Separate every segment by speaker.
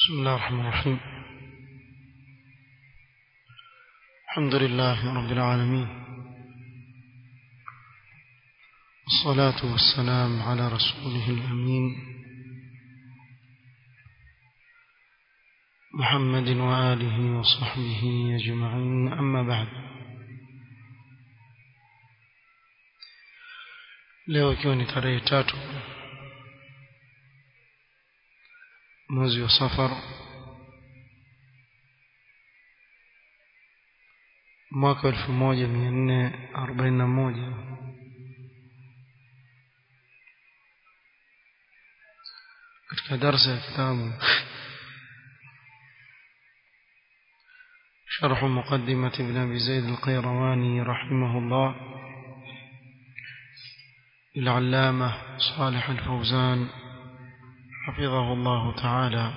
Speaker 1: بسم الله الرحمن الرحيم الحمد لله رب العالمين والصلاة والسلام على رسوله الأمين محمد وآله وصحبه أجمعين أما بعد leo ikiwa ni tarehe tatu mwezi wa safar mwaka elfu moja mia nne arobaini na moja katika darsa ya kitabu شرح مقدمة ابن أبي زيد القيرواني رحمه الله للعلامة صالح الفوزان حفظه الله تعالى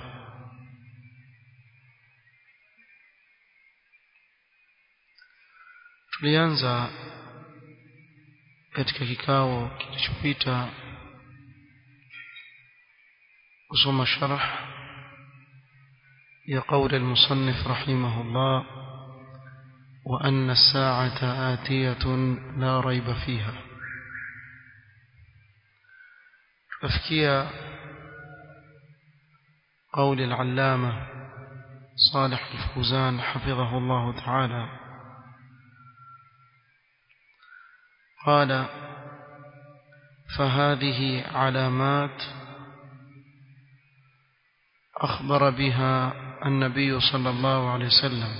Speaker 1: tulianza katika kikao kilichopita kusoma sharh ya qauli المصنف رحمه الله وأن الساعة آتية لا ريب فيها تفكير قول العلامة صالح الفوزان حفظه الله تعالى قال فهذه علامات أخبر بها النبي صلى الله عليه وسلم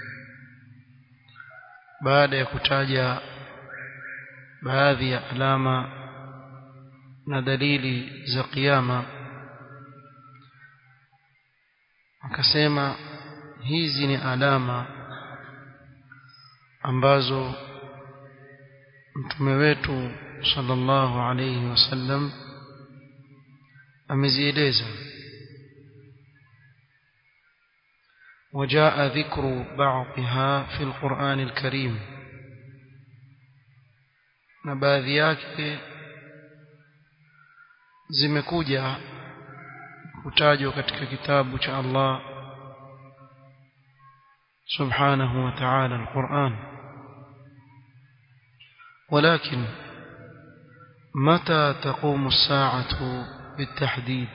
Speaker 1: بعد يكتاج baadhi ya alama na dalili za kiyama akasema hizi ni alama ambazo mtume wetu sallallahu alayhi wasallam amezieleza وجاء ذكر بعضها في القرآن الكريم na baadhi yake zimekuja kutajwa katika kitabu cha Allah subhanahu wa ta'ala al-Qur'an ولكن متى تقوم الساعة بالتحديد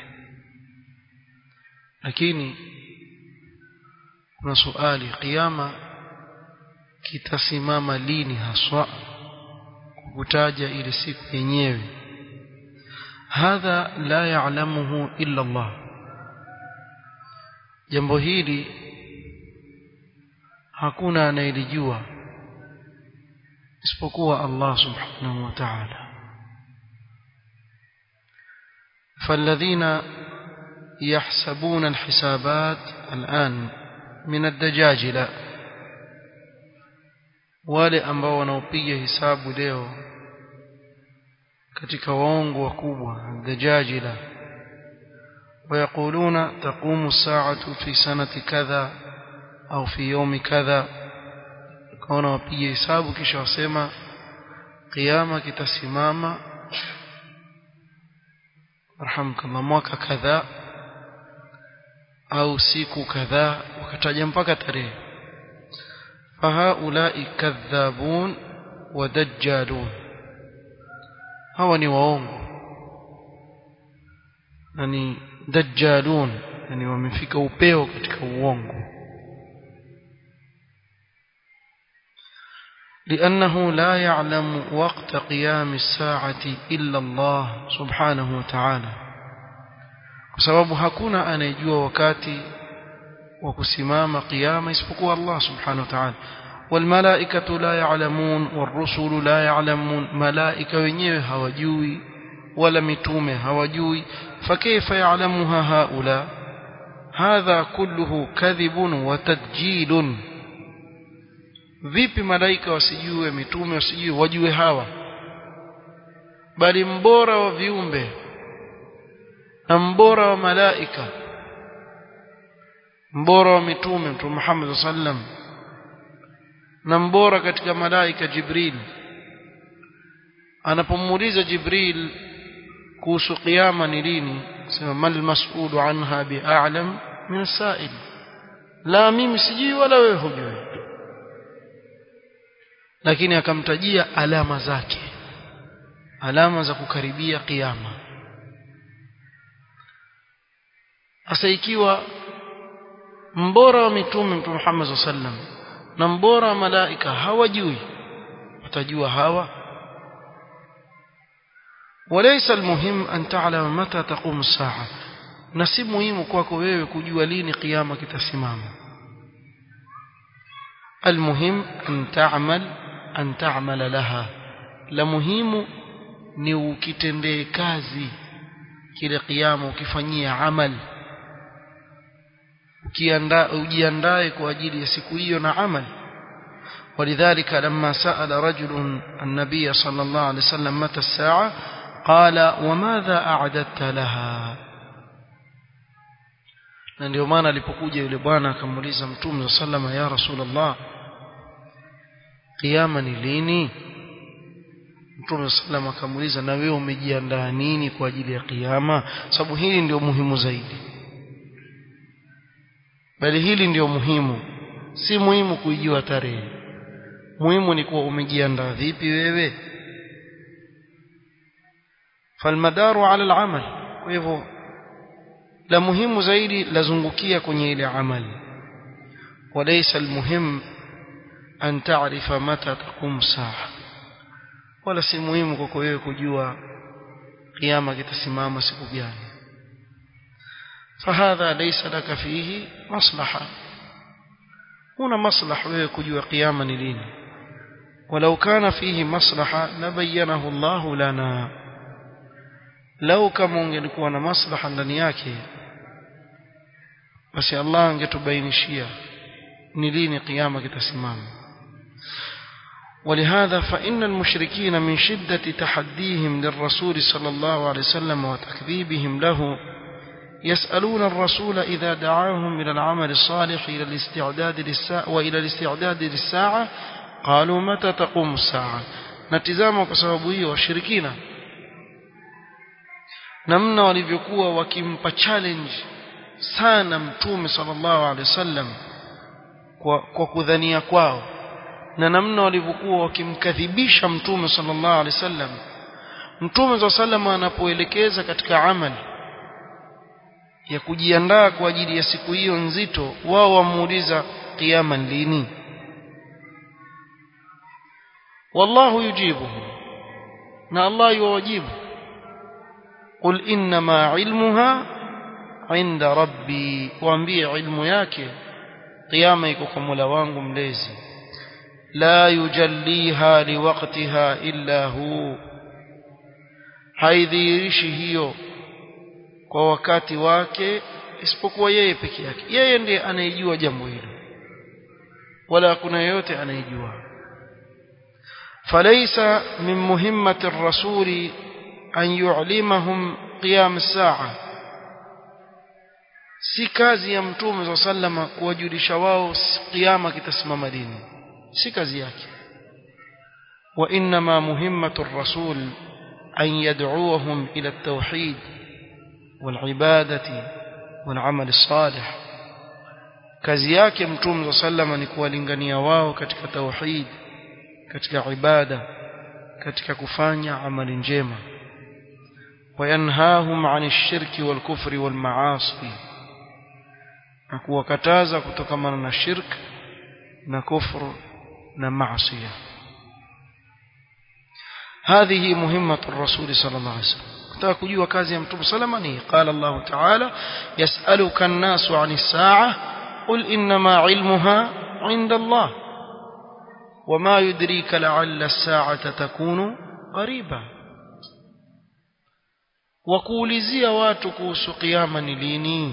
Speaker 1: lakini kuna swali kiyama kitasimama lini haswa kutaja ile siku yenyewe hadha la ya'lamuhu illa Allah jambo hili hakuna anayelijua isipokuwa Allah subhanahu wa ta'ala فالذين يحسبون الحسابات الآن من الدجاجلة wale ambao wanaopiga hisabu leo katika waongo wakubwa dajajila ويقولون تقوم الساعة في سنة كذا أو في يوم كذا كون وبيه حساب kisha wasema قيامة kitasimama rahamkallah mwaka kadhaa au siku kadhaa wakataja mpaka tarehe fahaulai kadhabun wa dajjalun hawa ni waongo na ni dajjalun yani wamefika upeo katika uongo لأنه لا يعلم وقت قيام الساعة إلا الله سبحانه وتعالى بسبب hakuna anayejua wakati wa kusimama qiyama isipokuwa Allah subhanahu wa ta'ala والملائكة لا يعلمون والرسل لا يعلمون ملائكة wenyewe hawajui wala mitume hawajui فكيف يعلمها هؤلاء هذا كله كذب وتدجيل vipi malaika wasijue mitume wasijue wajue hawa bali mbora wa viumbe na mbora wa malaika mbora wa mitume mtume Muhammad sallam na mbora katika malaika Jibril anapomuuliza Jibril kuhusu kiyama ni lini sema mal mas'ulu anha bi'alam min as-sa'il la mimi sijui wala wewe hujui lakini akamtajia alama zake alama za kukaribia kiyama sasa ikiwa mbora wa mitume mtume Muhammad sallam na mbora wa malaika hawajui watajua hawa وليس المهم أن تعلم متى تقوم الساعة na si muhimu kwako wewe kujua lini kiyama kitasimama almuhim an ta'mal an ta'mala laha la muhimu ni ukitendee kazi kile kiyama ukifanyia amal ukiandaa ujiandae kwa ajili ya siku hiyo na amal ولذلك لما سأل رجل النبي صلى الله عليه وسلم متى الساعة قال وماذا أعددت لها na ndio maana alipokuja yule bwana akamuuliza mtume sallama ya rasulullah kiyama ni lini mtume sallama akamuuliza na wewe umejiandaa nini kwa ajili ya kiyama sababu hili ndio muhimu zaidi bali hili ndio muhimu si muhimu kuijua tarehe muhimu ni kuwa umejiandaa vipi wewe falmadaru ala alamal kwa hivyo la muhimu zaidi lazungukia kwenye ile amali walaysa almuhim an ta'rifa mata taqum saa wala si muhimu kwako wewe kujua kiyama kitasimama siku gani فهذا ليس لك فيه مصلحة هنا مصلحة wewe kujua kiyama ni lini ولو كان فيه مصلحة لبينه الله لنا لو kama ungelikuwa na maslaha ndani yake basi Allah angetubainishia ni lini kiyama kitasimama ولهذا فإن المشركين من شدة تحديهم للرسول صلى الله عليه وسلم وتكذيبهم له يسألون الرسول إذا دعاهم إلى العمل الصالح إلى الاستعداد للساعة وإلى الاستعداد للساعة قالوا متى تقوم الساعة نتزاموا كسببية والشركين namna walivyokuwa wakimpa challenge sana mtume sallallahu alaihi wasallam kwa, kwa kudhania kwao na namna walivyokuwa wakimkadhibisha mtume sallallahu alaihi wasallam mtume sallallahu alaihi wasallam anapoelekeza katika amali ya kujiandaa kwa ajili ya siku hiyo nzito wao wamuuliza kiyama lini wallahu yujibuhu na Allah yuwajibu qul innama ilmuha inda rabbi waambie ilmu yake kiyama iko kwa Mola wangu mlezi la yujalliha liwaqtiha illa hu haidhihirishi hiyo kwa wakati wake isipokuwa yeye peke yake yeye ndiye anayejua jambo hilo wala hakuna yeyote anayejua falaysa min muhimmati ar-rasuli an yu'limahum qiyam as-sa'a si kazi ya mtume wa sallama kuwajulisha wao kiyama kitasimama lini si kazi yake wa inma muhimmatu ar-rasul an yad'uuhum ila at-tauhid والعبادة والعمل الصالح kazi yake mtume wa sallama ni kuwalingania wao katika tauhid katika ibada katika kufanya amali njema wayanhahum an shirki wal kufri wal maasi na kuwakataza kutokamana na shirk na kufru na maasi هذه مهمة الرسول صلى الله عليه وسلم kutaka kujua kazi ya mtume salama ni qala Allah ta'ala yas'aluka an-nasu 'ani as-sa'a qul innama 'ilmuha 'inda Allah wama yudrika la'alla as-sa'ata takunu qariba wakuulizia watu kuhusu kiyama ni lini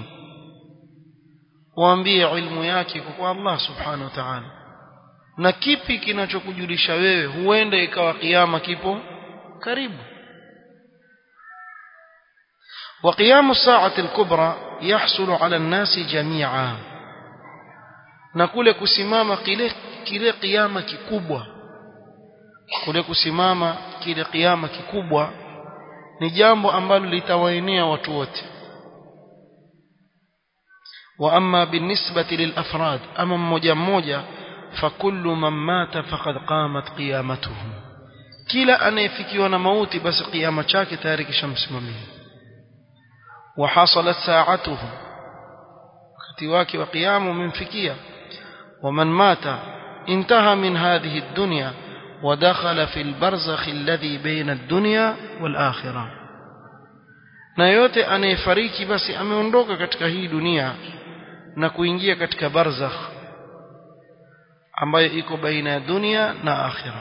Speaker 1: waambie ilmu yake kwa Allah subhanahu wa ta'ala na kipi kinachokujulisha wewe huenda ikawa kiyama kipo karibu وقيام الساعة الكبرى يحصل على الناس جميعا na kule kusimama kile kile kiyama kikubwa kule kusimama kile kiyama kikubwa ni jambo ambalo litawaenea watu wote واما بالنسبه للافراد اما mmoja mmoja فكل من مات فقد قامت قيامته kila anayefikiwa na mauti basi kiyama chake tayari kishamsimamia وحصلت ساعته wakati wake wa kiyama umemfikia ومن مات انتهى من هذه الدنيا ودخل في البرزخ الذي بين الدنيا والآخرة na yote anayefariki basi ameondoka katika hii dunia na kuingia katika barzakh ambayo iko baina ya dunia na akhira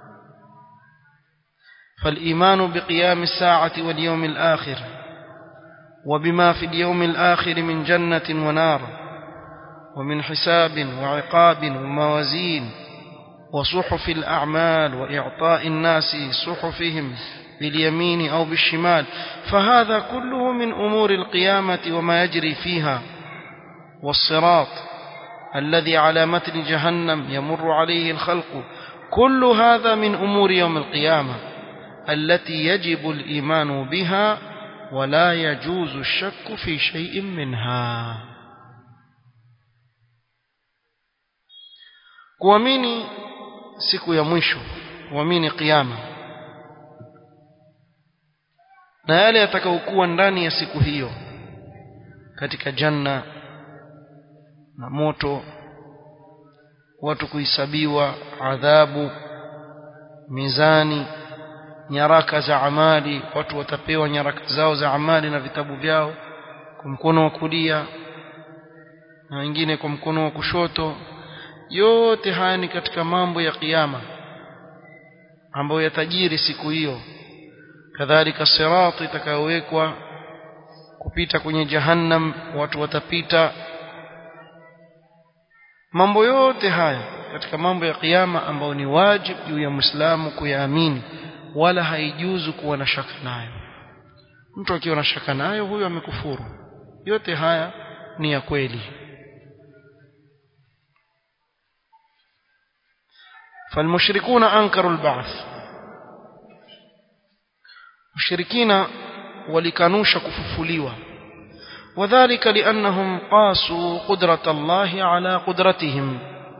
Speaker 1: فالإيمان بقيام الساعة واليوم الآخر وبما في اليوم الآخر من جنة ونار ومن حساب وعقاب وموازين وصحف الأعمال وإعطاء الناس صحفهم باليمين أو بالشمال فهذا كله من أمور القيامة وما يجري فيها والصراط الذي على متن جهنم يمر عليه الخلق كل هذا من أمور يوم القيامة التي يجب الإيمان بها ولا يجوز الشك في شيء منها kuamini siku ya mwisho kuamini kiyama na yale yatakayokuwa ndani ya siku hiyo katika janna na moto watu kuhesabiwa adhabu mizani nyaraka za amali watu watapewa nyaraka zao za amali na vitabu vyao kwa mkono wa kulia na wengine kwa mkono wa kushoto yote haya ni katika mambo ya kiyama ambayo yatajiri siku hiyo kadhalika sirati itakayowekwa kupita kwenye jahannam watu watapita mambo yote haya katika mambo ya kiyama ambayo ni wajibu juu ya Muislamu kuyaamini wala haijuzu kuwa na shaka nayo mtu akiwa na shaka nayo huyo amekufuru yote haya ni ya kweli فالمشركون أنكروا البعث مشركين ولكانوش كففليوا وذلك لأنهم قاسوا قدرة الله على قدرتهم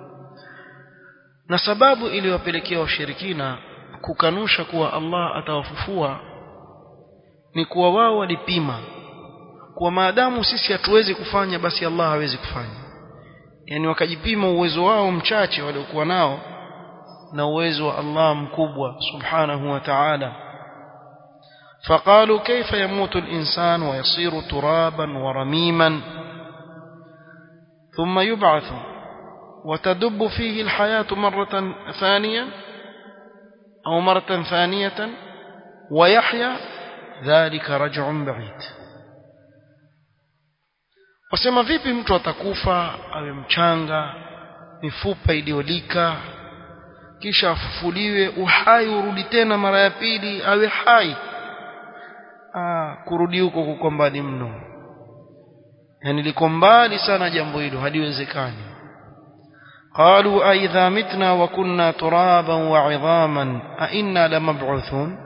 Speaker 1: na sababu iliyowapelekea washirikina kukanusha kuwa Allah atawafufua ni kuwa wao walipima kuwa maadamu sisi hatuwezi kufanya basi Allah hawezi kufanya yani wakajipima uwezo wao mchache waliokuwa nao na uwezo wa Allah mkubwa subhanahu wa ta'ala فقالوا كيف يموت الإنسان ويصير ترابا ورميما ثم يبعث وتدب فيه الحياة مرة ثانية أو مرة ثانية ويحيا ذلك رجع بعيد wasema vipi mtu atakufa awe mchanga mifupa iliyolika kisha afufuliwe uhai urudi tena mara ya pili awe hai ah, kurudi huko kuko mbali mno yani liko mbali sana jambo hilo haliwezekani قالوا أئذا متنا وكنا ترابا وعظاما أئنا لمبعوثون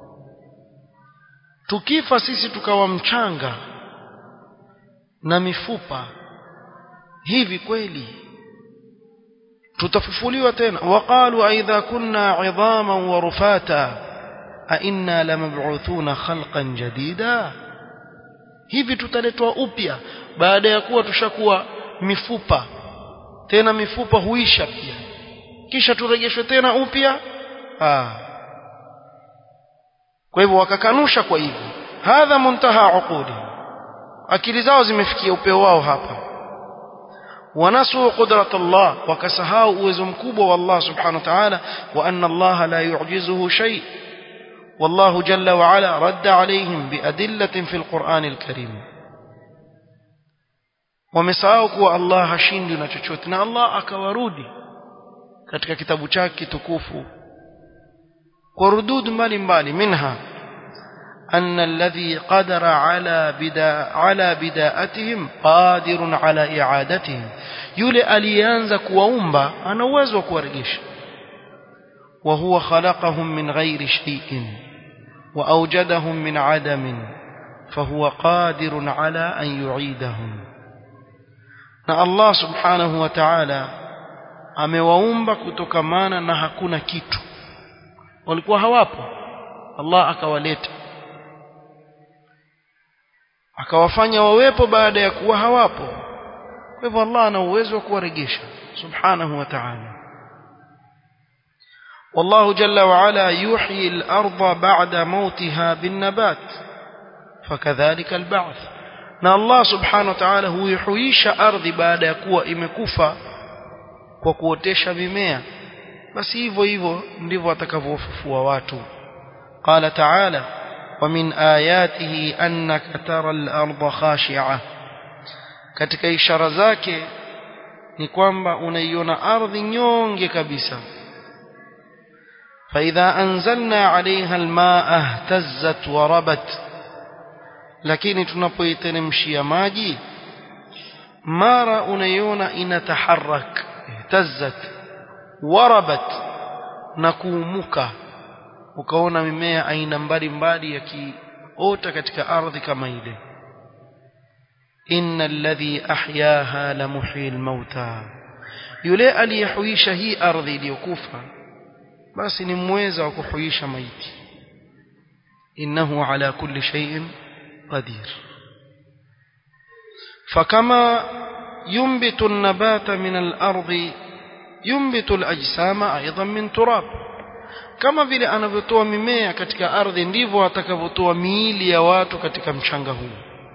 Speaker 1: tukifa sisi tukawa mchanga na mifupa hivi kweli tutafufuliwa tena waqalu aidha kunna idhaman wa rufata a inna lamab'uthuna khalqan jadida hivi tutaletwa upya baada ya kuwa tushakuwa mifupa tena mifupa huisha pia kisha turejeshwe tena upya ah kwa hivyo wakakanusha kwa hivyo hadha muntaha uquli akili zao zimefikia upeo wao hapa ونسوا قدرة الله وكسهاو uwezo mkubwa wa Allah subhanahu wa ta'ala wa anna Allah la yu'jizuhu shay والله جل وعلا رد عليهم بأدلة في القرآن الكريم wamesahau kuwa Allah hashindi na chochote na Allah akawarudi katika kitabu chake tukufu kwa rudud mbalimbali minha أن الذي قدر على بدا على بداءتهم قادر على إعادتهم يولي alianza kuwaumba ana uwezo wa kuwarejesha وهو خلقهم من غير شيء وأوجدهم من عدم فهو قادر على أن يعيدهم na Allah subhanahu wa ta'ala amewaumba kutokamana na hakuna kitu walikuwa hawapo Allah akawaleta akawafanya wawepo baada ya kuwa hawapo kwa hivyo Allah ana uwezo wa kuwarejesha subhanahu wa ta'ala والله جل وعلا يحيي الأرض بعد موتها بالنبات فكذلك البعث na Allah subhanahu wa ta'ala huihuisha ardhi baada ya kuwa imekufa kwa kuotesha mimea basi hivyo hivyo ndivyo atakavyofufua watu qala ta'ala wa min ayatihi annaka tara al-ardha khashi'a katika ishara zake ni kwamba unaiona ardhi nyonge kabisa فإذا أنزلنا عليها الماء اهتزت وربت lakini tunapoiteremshia maji mara unaiona inataharak ihtazzat warabat na kuumuka ukaona mimea aina mbalimbali yakiota katika ardhi kama ile innal ladhi ahyaha la muhyil mauta yule aliyehuisha hii ardhi iliyokufa basi ni mweza wa kuhuisha maiti innahu ala kulli shay'in قدير فكما ينبت النبات من الأرض ينبت الأجسام أيضا من تراب kama vile anavyotoa mimea katika ardhi ndivyo atakavyotoa miili ya watu katika mchanga huu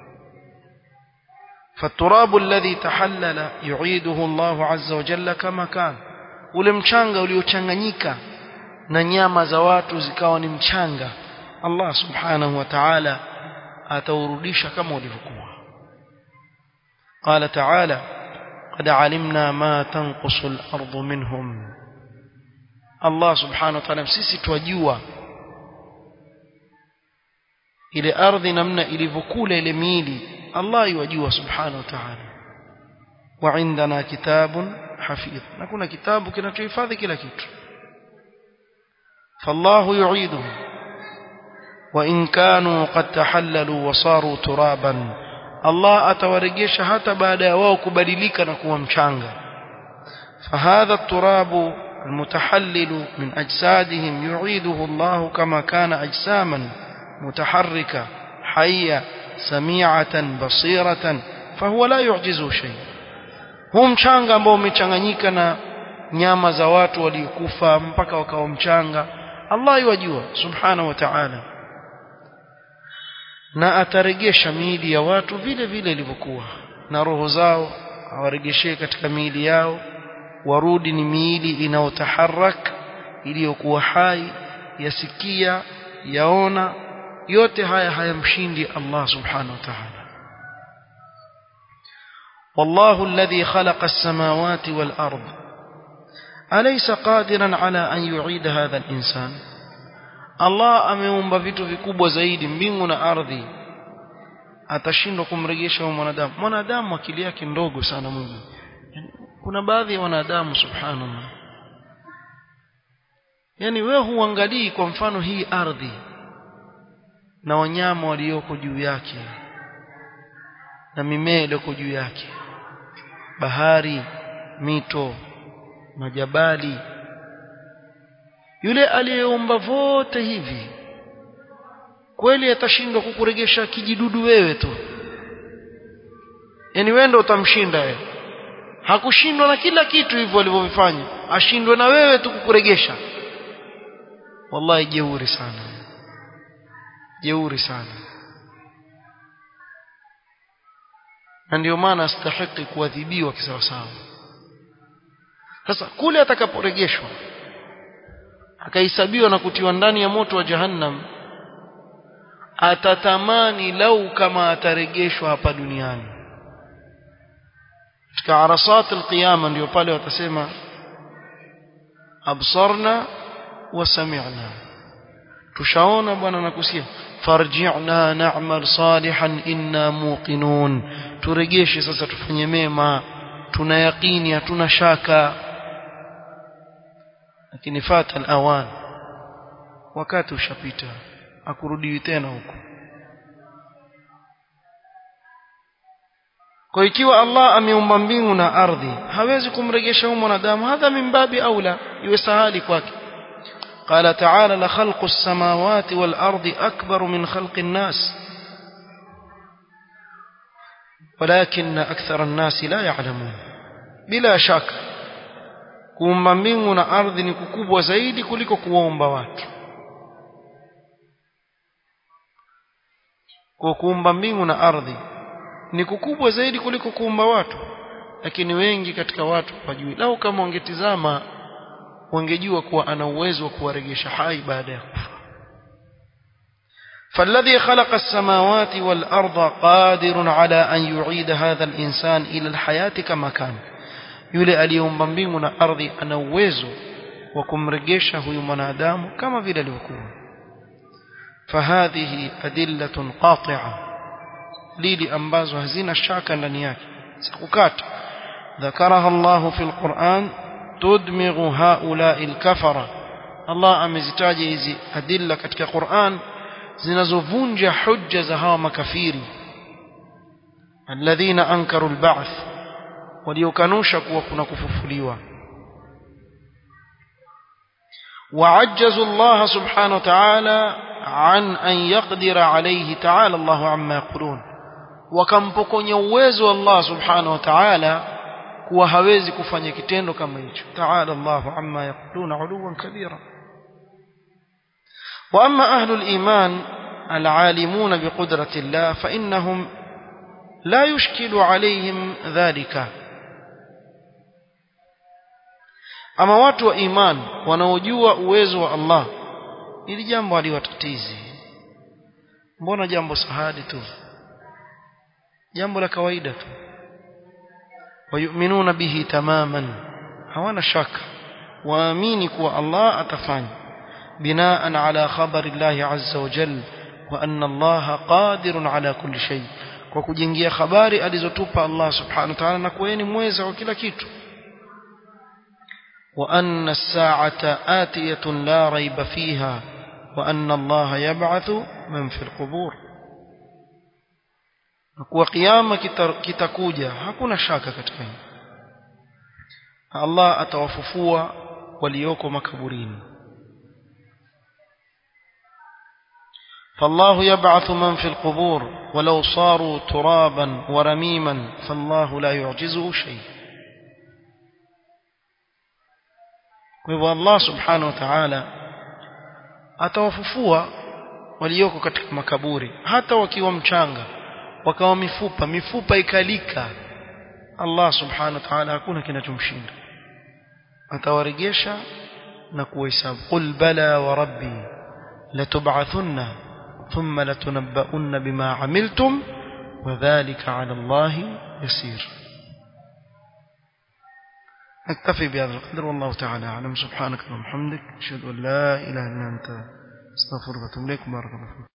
Speaker 1: فالتراب الذي تحلل يعيده الله عز وجل كما كان ule mchanga uliochanganyika na nyama za watu zikawa ni mchanga Allah subhanahu wa ta'ala ataurudisha kama ulivyokuwa قال تعالى قد علمنا ما تنقص الأرض منهم الله سبحانه وتعالى sisi twajua ile ardhi namna ilivyokula ile miili Allah yajua subhanahu wa ta'ala wa indana kitabun hafidh na kuna kitabu kinachohifadhi kila kitu فالله يعيده وإن كانوا قد تحللوا وصاروا ترابا الله أتورجيش حتى بعد wao kubadilika na kuwa mchanga فهذا التراب المتحلل من أجسادهم يعيده الله كما كان أجساما متحركة حية سميعة بصيرة فهو لا يعجزه شيء huu mchanga ambao umechanganyika na nyama za watu waliokufa mpaka wakawa mchanga Allah yajua subhanahu wa ta'ala na ataregesha miili ya watu vile vile ilivyokuwa na roho zao awaregeshee katika miili yao warudi ni miili inayotaharak iliyokuwa hai yasikia yaona yote haya hayamshindi Allah subhanahu wa ta'ala والله الذي خلق السماوات والأرض أليس قادرا على أن يعيد هذا الإنسان Allah ameumba vitu vikubwa zaidi mbingu na ardhi atashindwa kumrejesha huyo mwanadamu mwanadamu akili yake ndogo sana Mungu kuna baadhi ya wanadamu subhanallah yani wewe huangalii kwa mfano hii ardhi na wanyama walioko juu yake na mimea iliyoko juu yake bahari mito majabali yule aliyeumba vote hivi kweli atashindwa kukuregesha kijidudu wewe tu yani wewe ndio utamshinda wewe hakushindwa na kila kitu hivyo alivyovifanya ashindwe na wewe tu kukuregesha wallahi jeuri sana jeuri sana na ndio maana astahiki kuadhibiwa kisawasawa sasa kule atakaporegeshwa akahesabiwa na kutiwa ndani ya moto wa jahannam atatamani lau kama ataregeshwa hapa duniani katika arasat alqiyama ndio pale watasema absarna wa sami'na tushaona bwana na kusikia farji'na na'mal salihan inna muqinun turegeshe sasa tufanye mema tuna yaqini hatuna shaka lakini fata alawan wakati ushapita akurudiwi tena huko kwa ikiwa Allah ameumba mbingu na ardhi hawezi kumrejesha huyo mwanadamu hadha min babi aula iwe sahali kwake قال تعالى لخلق السماوات والأرض أكبر من خلق الناس ولكن أكثر الناس لا يعلمون بلا شك kuumba mbingu na ardhi ni kukubwa zaidi kuliko kuwaumba watu kwa kuumba mbingu na ardhi ni kukubwa zaidi kuliko kuumba watu lakini wengi katika watu hawajui lau kama wangetizama wangejua kuwa ana uwezo wa kuwarejesha hai baada ya kufa فالذي خلق السماوات والأرض قادر على أن يعيد هذا الإنسان إلى الحياة كما كان yule aliyeumba mbingu na ardhi ana uwezo wa kumrejesha huyu mwanadamu kama vile alivyokuwa fahadhihi adillatun qati'a lili ambazo hazina shaka ndani yake sikukata ذكرها الله في القرآن تدمغ هؤلاء الكفرة الله amezitaja hizi adilla katika Qur'an zinazovunja hujja za hawa makafiri alladhina ankaru alba'th waliokanusha kuwa kuna kufufuliwa وعجزوا الله سبحانه وتعالى عن أن يقدر عليه تعالى الله عما يقولون wakampokonya uwezo Allah subhanahu wa ta'ala kuwa hawezi kufanya kitendo kama hicho ta'ala Allahu amma yaquluna 'uluwan kabira wa amma ahlul iman العالمون بقدرة الله فإنهم لا يشكل عليهم ذلك ama watu wa iman wanaojua uwezo wa Allah ili jambo haliwatatizi mbona jambo sahadi tu jambo la kawaida tu wayuminuna bihi tamaman hawana shaka waamini kuwa Allah atafanya binaan ala khabari Allah azza wa jalla wa anna Allah qadirun ala kulli shay kwa kujingia habari alizotupa Allah subhanahu wa ta'ala na kuwa ni mweza wa kila kitu وأن الساعة آتية لا ريب فيها وأن الله يبعث من في القبور kuwa kiyama kitakuja hakuna shaka katika hili Allah atawafufua walioko makaburini فالله يبعث من في القبور ولو صاروا ترابا ورميما فالله لا يعجزه شيء kwa hivyo Allah subhanahu wa ta'ala atawafufua walioko katika makaburi hata wakiwa mchanga wakawa mifupa mifupa ikalika Allah subhanahu wa ta'ala hakuna kinachomshinda atawarejesha na kuhesabu qul bala wa rabbi latub'athunna thumma latunabba'unna bima 'amiltum wa dhalika 'ala Allah yasir نكتفي بهذا القدر والله تعالى أعلم سبحانك اللهم وبحمدك أشهد أن لا إله إلا أنت استغفرك وأتوب إليك بارك الله فيك